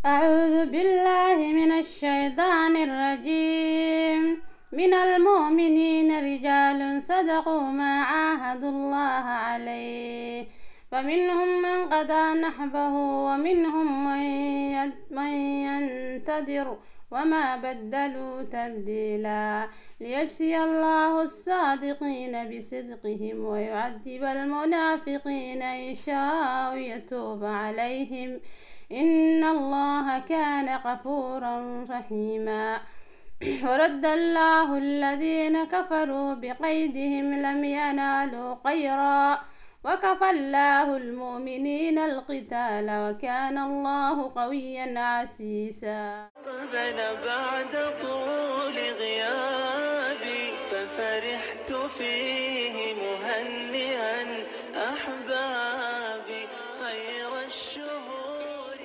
أعوذ بالله من الشيطان الرجيم من المؤمنين رجال صدقوا ما عاهدوا الله عليه فمنهم من قضى نحبه ومنهم من ين- من ينتظر وما بدلوا تبديلا ليجزي الله الصادقين بصدقهم ويعذب المنافقين إن شاء يتوب عليهم إن الله كان غفورا رحيما ورد الله الذين كفروا بقيدهم لم ينالوا خيرا وكفى الله المؤمنين القتال وكان الله قويا عزيزا قبل بعد طول غيابي ففرحت فيه مهنئا أحبابي خير الشهور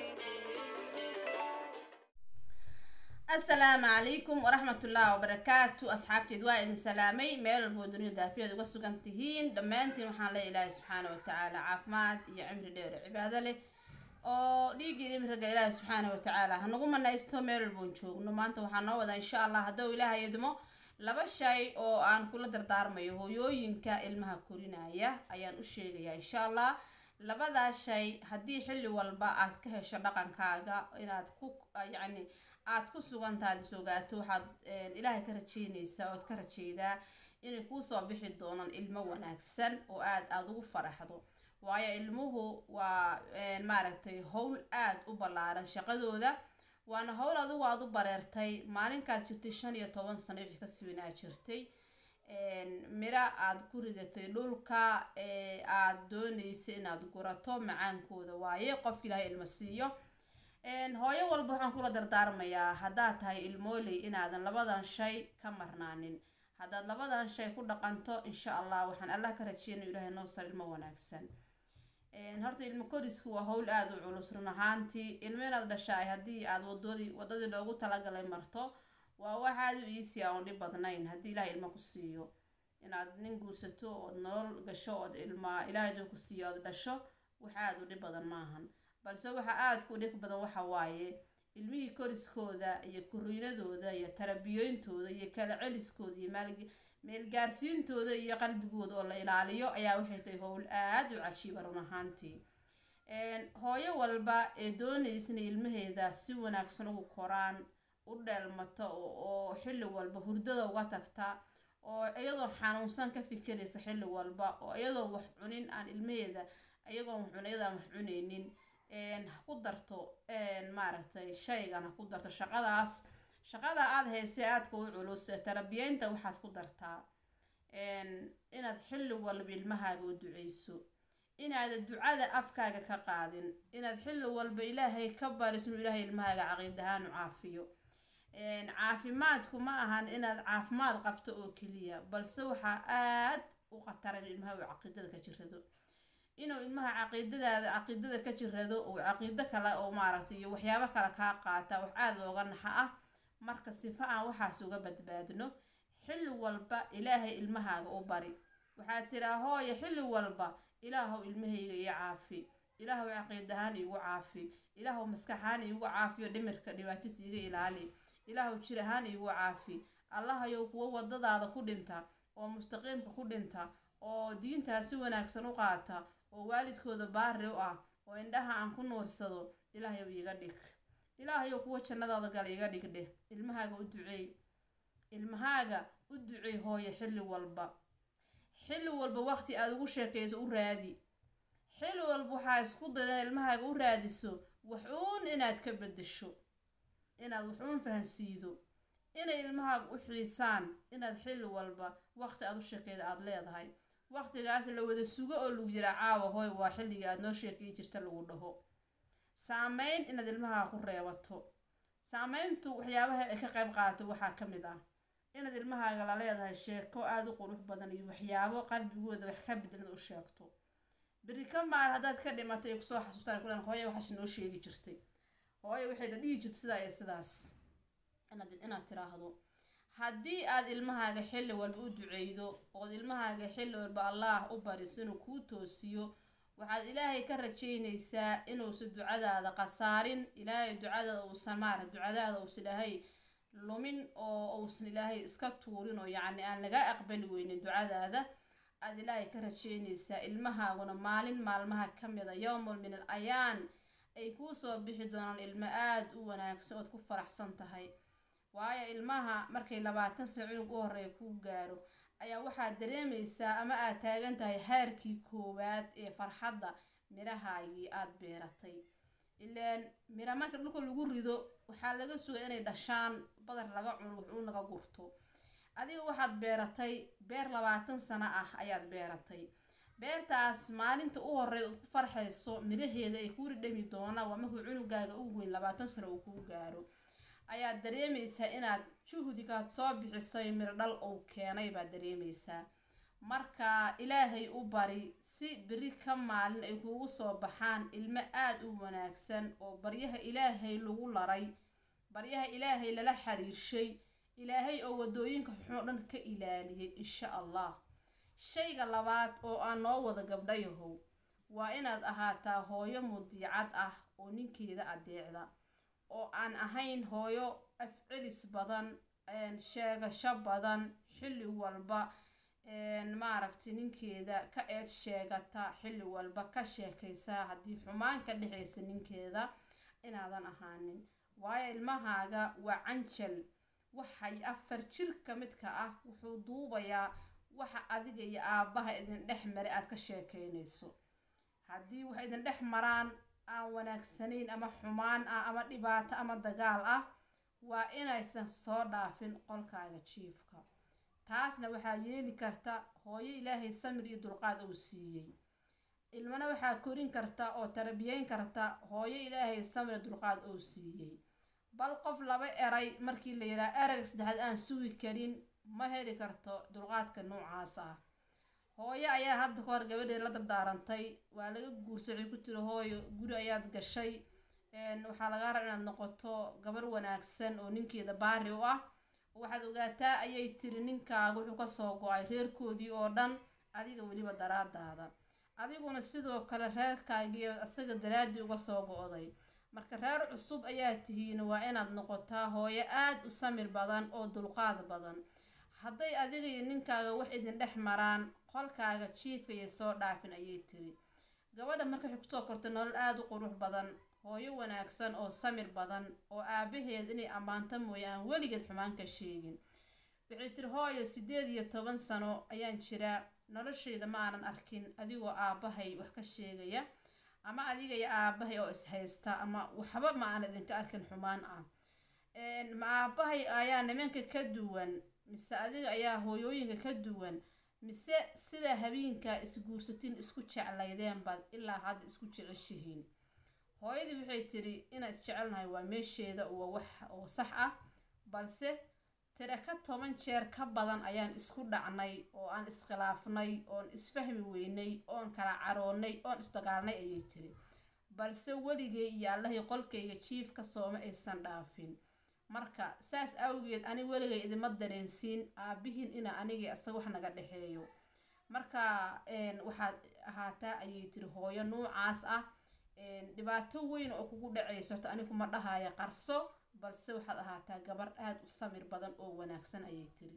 asalaamu calaykum waraxmatullaahi wabarakaatu asxaabteed waa idin salaamay meel walboo dunida daafiyaad uga sugan tihiin dhammaantiin waxaan le ilaahay subxaana watacaala caafimaad iyo cimri dheer oo cibaado leh oo dhiiggii imriga ilaahay subxaana watacaala hanagu manaysto meel walboon joogno maanta waxaa noo wadaa insha allah hadduu ilaahay idmo laba shay oo aan kula dardaarmayo hooyooyinka ilmaha korinaya ayaan u sheegayaa insha allah labadaa shay haddii xilli walba aad ka hesho dhaqankaaga inaad ku yacni aad ku sugantaad is ogaato waxaad ilaahay ka rajeynaysaa ood ka rajeydaa inay kuusoo bixi doonaan ilmo wanaagsan oo aad aada ugu faraxdo waayo ilmuhu waa maaragtay howl aad u ballaaran shaqadooda waana howl adigu aada u bareertay maalinkaad jirtay shan iyo toban sano wixii kasii wanaa jirtay miro aada ku ridatay dhulka aada doonaysa inaad gurato macaankooda waaye qofka ilaahay ilmo siiyo hooyo walba waxaan kula dardaarmayaa haddaad tahay ilmooley inaadan labadan shay ka marnaanin haddaad labadan shay ku dhaqanto insha allah waxaan allah ka rajeynaya ilaahay noo sar ilmo wanaagsan horta ilmo korisku waa howl aada u culus run ahaantii ilmo inaad dhashaay haddii aad wadadii wadadii loogu talagalay marto waa wax aada u iisi a oon dhib badnayn haddii ilaahay ilmo ku siiyo inaad nin guursato ood nolol gasho ood ilma ilaahay duu ku siiyo ood dhasho wax aada u dhib badan maahan balse waxa aada ku dhib badan waxa waaye ilmihii koriskooda iyo kuriinadooda iyo tarbiyooyintooda iyo kala celiskooda iyo meelgaarsiintooda iyo qalbigooda oo la ilaaliyo ayaa waxay tahay howl aada u cajiiba run ahaantii hooyo walba ee doonaysa inay ilmaheeda si wanaagsan ugu koraan u dheelmato oo xilli walba hurdada uga tagta oo iyadoon xanuunsan ka fikiraysa xilli walba oo iyadoon wax cunin aan ilmaheeda iyagoon wax cun iyadaan wax cunaynin ha ku darto maaragtay shaygan ha ku darto shaqadaas shaqada aada haysay aadka u culus tarabiyeynta waxaad ku dartaa inaad xilli walba ilmahaaga u duceyso inaada ducada afkaaga ka qaadin inaad xilli walba ilaahay ka bariso inuu ilaahay ilmahaaga caqiid ahaan u caafiyo caafimaadku ma ahan inaad caafimaad qabto oo keliya balse waxaa aad u khataran ilmaha uu caqiidada ka jirado inuu ilmaha caqiidadaada caqiidada ka jirado uu caqiido kale oo maaragtay iyo waxyaabo kale kaa qaata wax aada looga naxa ah marka sifa aan waxaas uga badbaadno xilli walba ilaahay ilmahaaga u bari waxaad tiraa hooyo xilli walba ilaahow ilmahayga ii caafi ilaahow caqiid ahaan iigu caafi ilaahow maskaxahaan iigu caafiyo dhimirka dhibaatis iiga ilaali ilaahow jir ahaan iigu caafi allahayow kuwo wadadaada ku dhinta oo mustaqiimka ku dhinta oo diintaa si wanaagsan u qaata oo waalidkooda baari u ah oo indhaha aan ku nuursado ilaahayow iiga dhig ilaahayow kuwa jannadaada gala iiga dhig dheh ilmahaaga u duceey ilmahaaga u duceey hooyo xilli walba xilli walba waqti aada ugu sheekayso u raadi xilli walba waxaa isku dayda ilmahaaga u raadiso waxuun inaad ka bedesho inaad waxuun fahansiido inay ilmahaaga u xiisaan inaad xilli walba waqti aada u sheekeyda aada leedahay waqtigaas la wada sugo oo lagu yiraa caawa hooy waa xilligii aada noo sheekay jirta lagu dhaho saameyn inaad ilmahaaga ku reebato saameyntu waxyaabaha ay ka qayb qaadato waxaa ka mid ah inaad ilmahaaga la leedahay sheeko aada u qurux badan iyo waxyaabo qalbigooda wax ka bedelad u sheegto beri ka maal haddaad ka dhimatay kusoo xasuustaan kulan hooya waxaas noo sheegi jirtay hooya waxay la dhihi jirta sidaa iyo sidaas inaad inaad tiraahdo haddii aad ilmahaaga xilli walba u duceydo ood ilmahaaga xilli walba allah u bariso inuu kuu toosiyo waxaad ilaahay ka rajaynaysaa inuusan ducadaada khasaarin ilaahay ducadaada uusan maara ducadaada uusan ilaahay lumin oo uusan ilaahay iska tuurin oo yacni aan laga aqbali weynin ducadaada aad ilaahay ka rajaynaysaa ilmahaaguna maalin maalmaha ka mida yowmul min al ayaan ay kuu soo bixi doonaan ilmo aada u wanaagsan ood ku faraxsan tahay waayo ilmaha markay labaatan sano cunug u horeeya kuu gaaro ayaa waxaad dareemaysaa ama aad taagan tahay haarkii koowaad ee farxadda mirahaagii aada beeratay ilaan mira marka dhulka lagu rido waxaa laga sugay inay dhashaan badar laga cuno wuxuu naga gurto adiga waxaad beeratay beer labaatan sano ah ayaad beeratay beertaas maalinta u horeyd ood ku farxayso miraheeda ay kuu ridhami doonaan waa markuu cunugaaga ugu weyn labaatan sano uu kuu gaaro ayaad dareemaysaa inaad juhdigaad soo bixisay miro dhal uu keenay baad dareemaysaa marka ilaahay u bari si beri ka maalin ay kuugu soo baxaan ilmo aada u wanaagsan oo baryaha ilaahay lagu laray baryaha ilaahay lala xiriirshay ilaahay oo wadooyinka xuxun dhan ka ilaaliyay insha allah shayga labaad oo aan noo wada gabdhayahow waa inaad ahaataa hooyo mudiicad ah oo ninkeeda adeecda oo aan ahayn hooyo afcelis badan sheegasho badan xilli walba maaragtay ninkeeda ka eed sheegata xilli walba ka sheekaysaa haddii xumaan ka dhexaysa ninkeeda inaadan ahaanin waayo ilmahaaga waa canjal waxay afar jirka midka ah wuxuu duubayaa waxa adiga iyo aabbaha idin dhex maray aad ka sheekaynayso haddii wax idin dhex maraan aan wanaagsanayn ama xumaan ah ama dhibaato ama dagaal ah waa inaysan soo dhaafin qolkaaga jiifka taasna waxaa yeeli karta hooyo ilaahay samir iyo dulqaad uu siiyey ilmana waxaa korin karta oo tarbiyeyn karta hooyo ilaahay samir iyo dulqaad uu siiyey bal qof laba eray markii la yidhaha erayga saddexaad aan sugi karin ma heli karto dulqaadka noocaas ah hooyo ayaa hadda kahor gabadheed la dardaarantay waa laga guursay waxay ku tiri hooyo guri ayaad gashay waxaa lagaa raba inaad noqoto gabar wanaagsan oo ninkeeda baari u ah waxaad ogaataa ayay tiri ninkaaga wuxuu kasoo go-ay reerkoodii oo dhan adiga weliba daraadaada adiguna sidoo kale reerkaagiiyo isaga daraaddii uga soo go-day marka reer cusub ayaa tihiin waa inaad noqotaa hooyo aada u samir badan oo dulqaad badan hadday adiga iyo ninkaaga wax idin dhex maraan qolkaaga jiifka iyo soo dhaafin ayay tiri gabadha marka waxay kusoo kortay nolol aada u qurux badan hooyo wanaagsan oo samir badan oo aabaheed inay ammaanto mooye aan weligeed xumaan ka sheegin waxay tiri hooyo sideed iyo toban sano ayaan jiraa noloshayda ma aanan arkin adigoo aabbahay wax ka sheegaya ama adiga iyo aabahay oo ishaysta ama waxba ma aan idinka arkin xumaan ah ma aabahay ayaa nimanka ka duwan mise adiga ayaa hooyooyinka ka duwan mise sida habeenka isguursatiin isku jeclaydeen baad ilaa hadda isku jeceshihiin hooyadii waxay tiri inaan isjecelnahay waa meesheeda waa wax oo sax ah balse tira ka toban jeer ka badan ayaan isku dhacnay oo aan iskhilaafnay oon isfahmi weynay oon kala caroonnay oon isdagaalnay ayay tiri balse weligay iyo allahii qolkayga jiifka sooma aysan dhaafin marka saas awgeed ani weligay idima dareensiin aabihiin ina anigii isaga wax naga dhexeeyo marka waxaad ahaataa ayay tiri hooyo nuucaas ah dhibaato weyn oo kugu dhacaysato aniguma dhahaya qarso balse waxaad ahaataa gabar aada u samir badan oo wanaagsan ayay tiri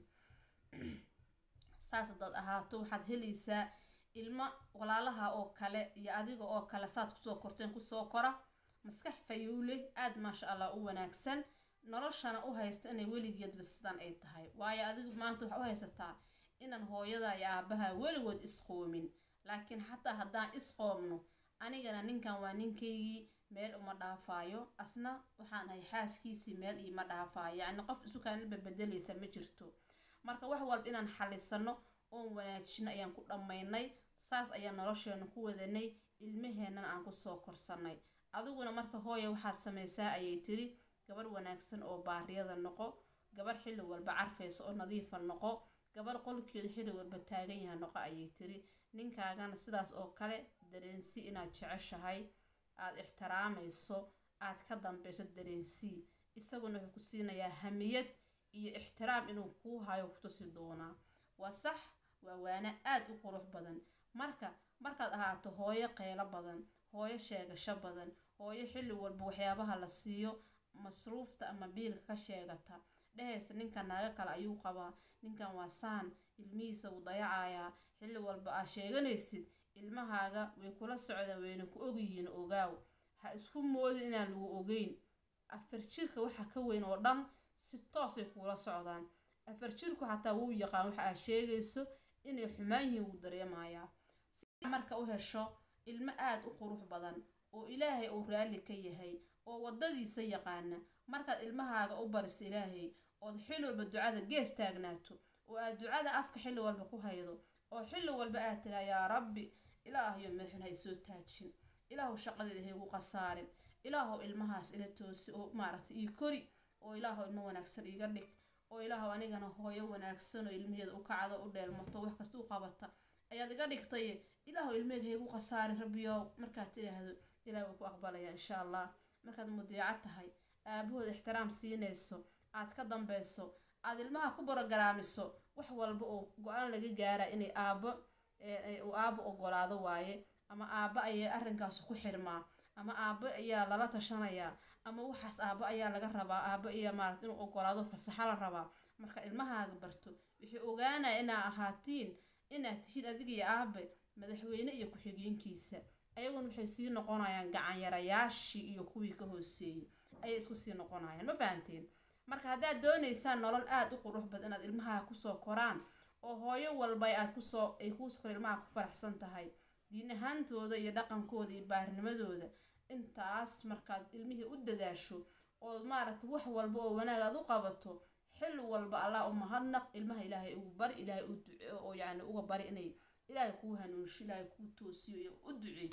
saas haddaad ahaato waxaad helaysaa ilmo walaalaha oo kale iyo adiga oo kale saad kusoo korteen kusoo kora maskax fayuule aada maasha allah u wanaagsan noloshana u haysta inay weligeedba sidan ay tahay waayo adigu maanta waxaa u haysataa inaan hooyada iyo aabaha weligood isqoomin laakiin xataa haddaan isqoomno anigana ninkan waa ninkaygii meel uma dhaafaayo asna waxaan ahay xaaskiisii meel iima dhaafaayo yacni qof isu kaanilba bedelaysa ma jirto marka wax walba inaan xalisano oon wanaajino ayaan ku dhammaynay saas ayaan nolosheena ku wadanay ilmaheennana aan kusoo korsanay adiguna marka hooya waxaad samaysaa ayay tiri gabar wanaagsan oo baariyada noqo gabar xilli walba carfaysa oo nadiifa noqo gabar qolkeedu xilli walba taagan yaha noqo ayay tiri ninkaagana sidaas oo kale dareensi inaad jeceshahay aada ixtiraamayso aad ka dambeyso dareensii isaguna wuxuu ku siinayaa hamiyad iyo ixtiraam inuu kuu hayo kutusi doonaa waa sax waa waana aada u qurux badan marka markaad ahaato hooyo qeylo badan hooyo sheegasho badan hooyo xilli walba waxyaabaha la siiyo masruufta ama biilka ka sheegata dhehaysa ninkan naaga kale ayuu qabaa ninkan waa saan ilmihiisa wuu dayacayaa xilli walba aad sheeganaysid ilmahaaga way kula socdaan wayna ku ogyihiin ogaaw ha isku moodin inaan lagu ogeyn afar jirka waxa ka weyn oo dhan si toosay kuula socdaan afar jirku xataa wuu yaqaan waxa aad sheegayso inay xumaan yihiin wuu dareemayaa si marka u hesho ilmo aada u qurux badan oo ilaahay uu raalli ka yahay oo waddadiisa yaqaana markaad ilmahaaga u bariso ilaahay ood xilli walba ducada gees taagnaato oo aad ducada afka xilli walba ku haydo oo xilli walba aad tiraa yaa rabbi ilaahyo madaxun hay soo taajin ilaahu shaqadeeda haygu khasaarin ilaahu ilmahaas ila toosi oo maaragtay ii kori oo ilaahu ilmo wanaagsan iiga dhig oo ilaahu anigana hooyo wanaagsan oo ilmaheeda u kacdo u dheelmato wax kasta u qabata ayaad iga dhigtay ilaahu ilmeheeda haygu khasaarin rabbiyow markaad tidhaahdo ilaah wuu ku aqbalaya insha allah markaad mudiico tahay aabahooda ixtiraam siinayso aad ka dambeyso aad ilmaha ku borogaraamiso wax walba oo go-aan laga gaara inay aabo uu aabo ogolaado waaye ama aabo ayaa arrinkaas ku xirmaa ama aabo ayaa lala tashanayaa ama waxaas aabo ayaa laga rabaa aabo ayaa maarata inuu ogolaado fasaxa la rabaa marka ilmahaaga barto wixii ogaanaya inaa ahaatiin inaad tihiin adiga iyo aabe madaxweyne iyo ku-xigeenkiisa ayaguna waxay sii noqonayaan gacanyarayaashii iyo kuwii ka hooseeyey ayay isku sii noqonayaan ma fahanteen marka haddaad doonaysaan nolol aada u qurux badan inaad ilmaha kusoo koraan oo hooyo walba aad kusoo ay kuusoo kor ilmaha ku faraxsan tahay diin ahaantooda iyo dhaqankooda iyo baarnimadooda intaas markaad ilmihii u dadaasho oo maaragta wax walba oo wanaag aad u qabato xilli walba allah u mahadnaq ilmaha ilaahay ugu bari ilaahay u duce oo yacni uga bari inay ilaahay kuu hanuunsho ilaahay kuu toosiyo iyo u ducey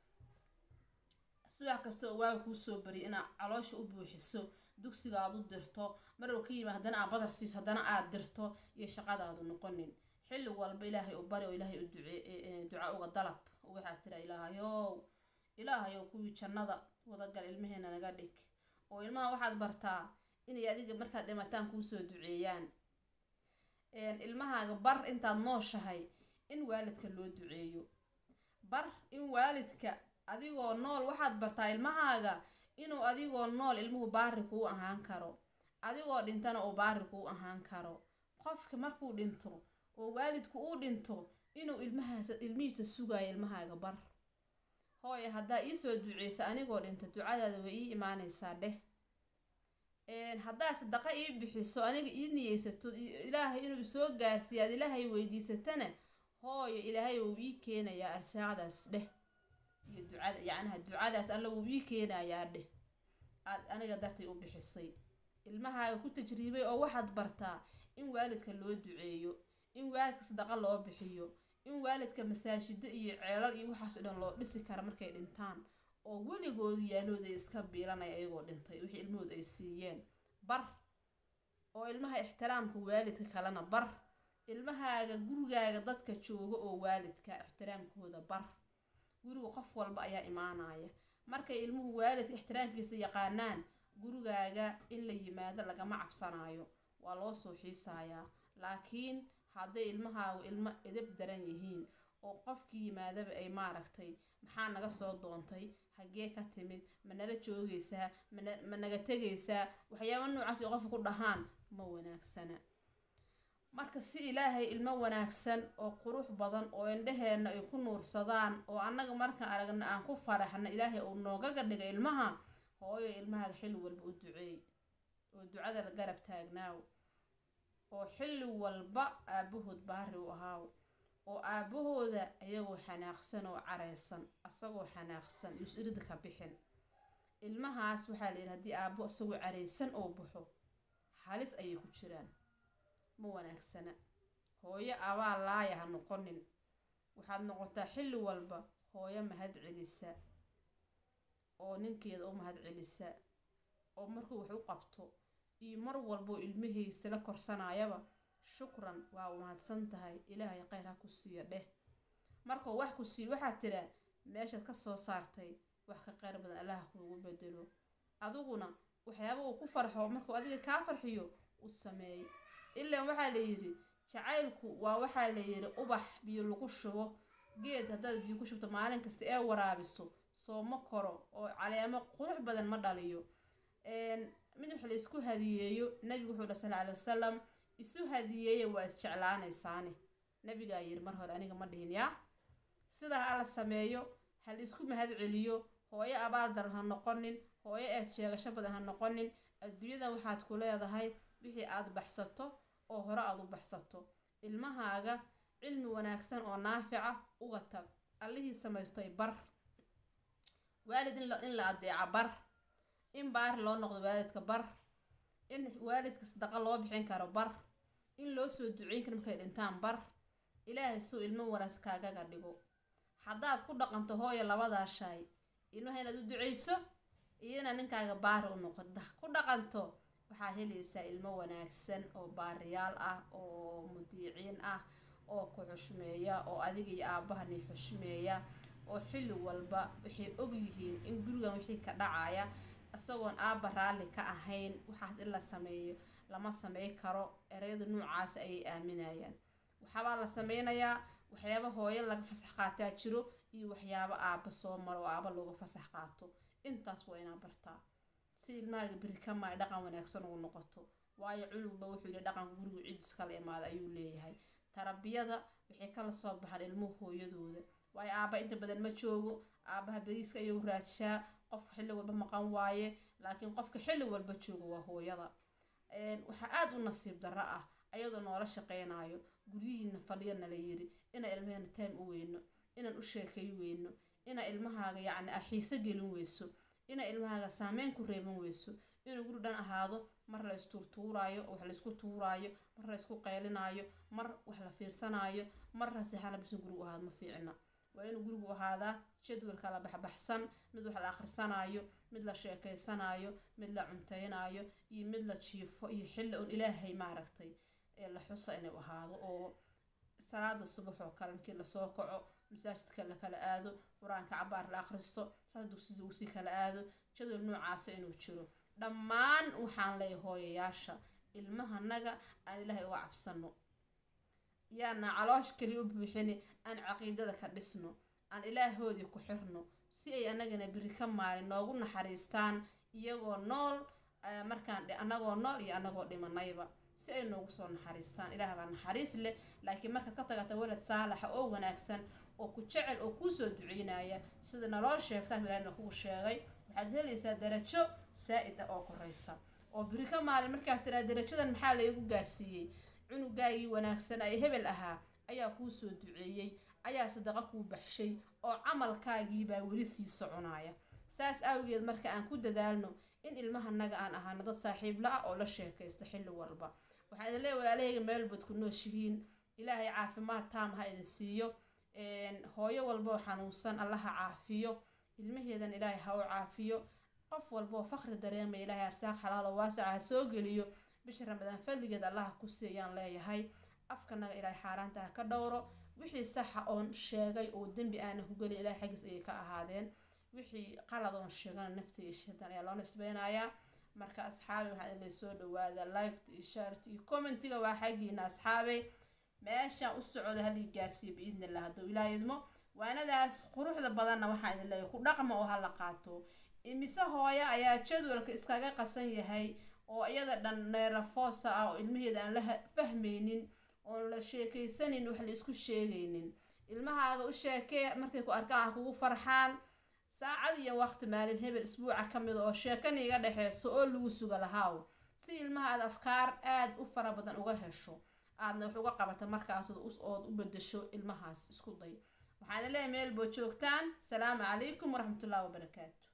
sibax kasta oo waaga kuu soo bariya inaad caloosha u buuxiso dugsiga aad u dirto maruu ka yimi haddana aad badar siiso haddana aad dirto iyo shaqadaadu noqonin xilli walba ilaahay u bari oo ilaahay u duce duca uga dalab waxaad tira ilaahayow ilaahayow kuwii jannada wadagal ilmaheena naga dhig oo ilmaha waxaad bartaa inay adiga markaad dhimataan kuusoo duceeyaan ilmahaaga bar intaad nooshahay in waalidka loo duceeyo bar in waalidka adigoo nool waxaad bartaa ilmahaaga inuu adigoo nool ilmuhu baari kuu ahaan karo adigoo dhintana uu baari kuu ahaan karo qofka markuu dhinto oo waalidku uu dhinto inuu ilmahaas ilmihiisa sugayo ilmahaaga bar hooye haddaa iisoo duceyso anigoo dhinta ducadaada way ii imaanaysaa dheh haddaa sadaqa ii bixiso aniga ii niyeysato ilaahay inuu isoo gaarsiiyo aad ilaahay weydiisatana hooyo ilaahay wuu ii keenayaa arsaaqdaas dheh iyo ducada yacnaha ducadaas alla wuu ii keenayaa dheh aad aniga dartay u bixisay ilmahaaga ku tajriibay oo waxaad bartaa in waalidka loo duceeyo in waalidka sadaqa loo bixiyo in waalidka masaajido iyo ceelal iyo waxaas o dhan loo dhisi kara markay dhintaan oo weligoodu yaalooda iska biilanaya iyagoo dhintay wixii ilmahooda ay siiyeen bar oo ilmaha ixtiraamka waalidka kalena bar ilmahaaga gurigaaga dadka jooga oo waalidka ixtiraamkooda bar guriga qof walba ayaa imaanaya markay ilmuhu waalidka ixtiraamkiisa yaqaanaan gurigaaga in la yimaado lagama cabsanayo waa loo soo xiisayaa laakiin hadday ilmahaagu ilmo edab daran yihiin oo qofkii yimaadaba ay maaragtay maxaa naga soo doontay hagee ka timid ma nala joogaysaa ma naga tegaysaa waxyaaba noocaas ay qofka ku dhahaan ma wanaagsana marka si ilaahay ilmo wanaagsan oo qurux badan oo indhaheenna ay ku nuursadaan oo annaga markaan aragna aan ku faraxna ilaahay uu noogaga dhiga ilmaha hooyo ilmahaaga xilli walba u duceey oo ducada la garab taagnaaw oo xilli walba aabahood baari u ahaaw oo aabahooda ayagoo xanaaqsan oo careysan asagoo xanaaqsan yus irida ka bixin ilmahaas waxaa la yidhi haddii aabo isagoo careysan oo baxo halis ayay ku jiraan ma wanaagsana hooyo abaa laaya ha noqonin waxaad noqotaa xilli walba hooyo mahad celisa oo ninkeeda u mahad celisa oo markuu wax u qabto iyo mar walboo ilmihiisa la korsanayaba shukran waa mahadsan tahay ilaahay kheyr ha ku siiyo dheh markuu wax ku siiyo waxaad tiraa meeshaad ka soo saartay wax ka kheyr badan allah kuugu bedelo adiguna waxyaaba uu ku farxo markuu adiga kaa farxiyo u sameey ilaan waxaa la yidhi jacaylku waa waxaa la yidhi ubax biyo lagu shubo geed haddaad biyo ku shubto maalin kasta ee waraabiso sooma koro oo caleemo qurux badan ma dhaliyo mid wax la isku hadiyeeyo nabigu wuxuu dhaha sala alai wasalam isu hadiyeeya waa isjeclaanaysaane nabigaa yiri mar hore aniga ma dhihin yaa sidaa hala sameeyo hal isku mahad celiyo hooyo abaal daran ha noqonin hooyo eed sheegasho badan ha noqonin adduunyadan waxaad ku leedahay wixii aad baxsato oo hore aad u baxsato ilmahaaga cilmi wanaagsan oo naafica uga tag allihii samaystay bar waalid in la adeeca bar in baari loo noqdo waalidka bar in waalidka sadaqa loo bixin karo bar in loo soo duceyn karo markay dhintaan bar ilaahay suu ilmo wanaagsan kaagaga dhigo haddaad ku dhaqanto hooyo labadaa shay ilmaha inaad u duceyso iyana ninkaaga baari u noqoda ku dhaqanto waxaa helaysaa ilmo wanaagsan oo baariyaal ah oo mudiiciin ah oo ku xushmeeya oo adiga iyo aabahani xushmeeya oo xilli walba waxay ogyihiin in gurigan wixii ka dhacaya isagoon aabba raalli ka ahayn waxaas in la sameeyo lama samey karo ereyada noocaas ayay aaminayaan waxaabaa la sameynayaa waxyaaba hooyo laga fasax qaataa jiro iyo waxyaabo aabba soo maro oo aabba looga fasax qaato intaas waa inaa bartaa si ilmahaaga beri ka maay dhaqan wanaagsan ugu noqoto waayo cunugba wuxuu yihi dhaqanka gurigu cidis kala imaada ayuu leeyahay tarbiyada waxay kala soo baxaan ilmuhu hooyadooda waayo aabba inta badan ma joogo aabbaha beriiska ayuu raadshaa qofka xilli walba maqan waaye laakiin qofka xilli walba joogo waa hooyada waxaa aada u nasiib darro ah ayadoo noola shaqeynayo guryihiina fadhiyana la yiri inaan ilmaheena time u weyno inaan u sheekay weyno inaa ilmahaaga yacni a xiiso gelin weyso inaa ilmahaaga saameyn ku reeban weyso inuu guri dhan ahaado mar la istuurtuuraayo oo wax laysku tuuraayo mar la isku qeylinaayo mar wax la fiirsanaayo mar raseexana bisan gurigu ahaado ma fiicna waa inuu gurigu ahaadaa jadwal kala baxbaxsan mid wax la akhrisanaayo mid la sheekeysanaayo mid la cunteynaayo iyo mid la jiifo iyo xilli un ilaahay maaragtay ee la xusa inuu ahaado oo salaada subax oo kale markii lasoo kaco masaajidka la kala aado qur-aanka cabaar la akhristo saas dugsida uu sii kala aado jadwal noocaasa inuu jiro dhammaan waxaan leeyahay hooyayaasha ilmahanaga aan ilaahay uga cabsano yaana caloosh kaliya u buuxini aan caqiidada ka dhisno aan ilaahoodii ku xirno si ay anagana beri ka maalin noogu naxariistaan iyagoo nool markaan anagoo nool iyo anagoo dhimanayba si ay noogu soo naxariistaan ilaah baa naxariis leh laakiin markaad ka tagata walad saalaxa oo wanaagsan oo ku jecel oo kuusoo duceynaya sida naloo sheegtaa ilaahna kugu sheegay waxaad helaysaa darajo saa-id ah oo koreysa oo beri ka maalin markaad tiraa darajadan maxaa laygu gaarsiiyey cunugaagii wanaagsan ay hebel ahaa ayaa kuu soo duceeyey ayaa sadaqa kuu baxshay oo camalkaagiibaa weli sii soconaya saas awgeed marka aan ku dadaalno in ilmahanaga aan ahaano dad saaxiibla ah oo la sheekaysta xilli walba waxaa idin leeya walaalahayga meelbad ku nooshihiin ilaahay caafimaad taam ha idin siiyo hooyo walboo xanuunsan allaha caafiyo ilmaheedan ilaahay ha u caafiyo qof walboo faqri dareemaya ilaahay arsaaq xalaalo waasaca ha soo geliyo bisha ramadaan fadligeed allaha ku siiyaan leeyahay afkanaga ilaahay xaaraanta ha ka dhowro wixii saxa oon sheegay oo dembi aana ku gelin ilaahay xaggiis ayay ka ahaadeen wixii qalad oon sheegana naftiga iyo shaytaan ayaa loo nisbeynayaa marka asxaabi waxaa idin soo dhawaada liked iyo shaart iyo commentiga waa xaggiina asxaabay meeshaan u socda halii gaarsiiyo biidni illah hadduu ilaa idmo waanadaas quruxda badanna waxaa idin leeyahay ku dhaqma oo hala qaato imise hooyo ayaa jadwalka iskaga qasan yahay oo iyada dhan neerafoosa ah oo ilmaheeda aan la fahmaynin oon la sheekaysanin wax la isku sheegaynin ilmahaaga u sheekee markay ku arkaan wax kugu farxaan saacad iyo waqti maalin hebel isbuuca ka mida oo sheekani iga dhexeyso oo lagu suga lahaaw si ilmaha aad afkaar aada u fara badan uga hesho aadna wax uga qabata markaas ood u bedesho ilmahaas isku day waxaan leeyahay meel boo joogtaan salaamu calaykum waraxmatullahi wabarakaatu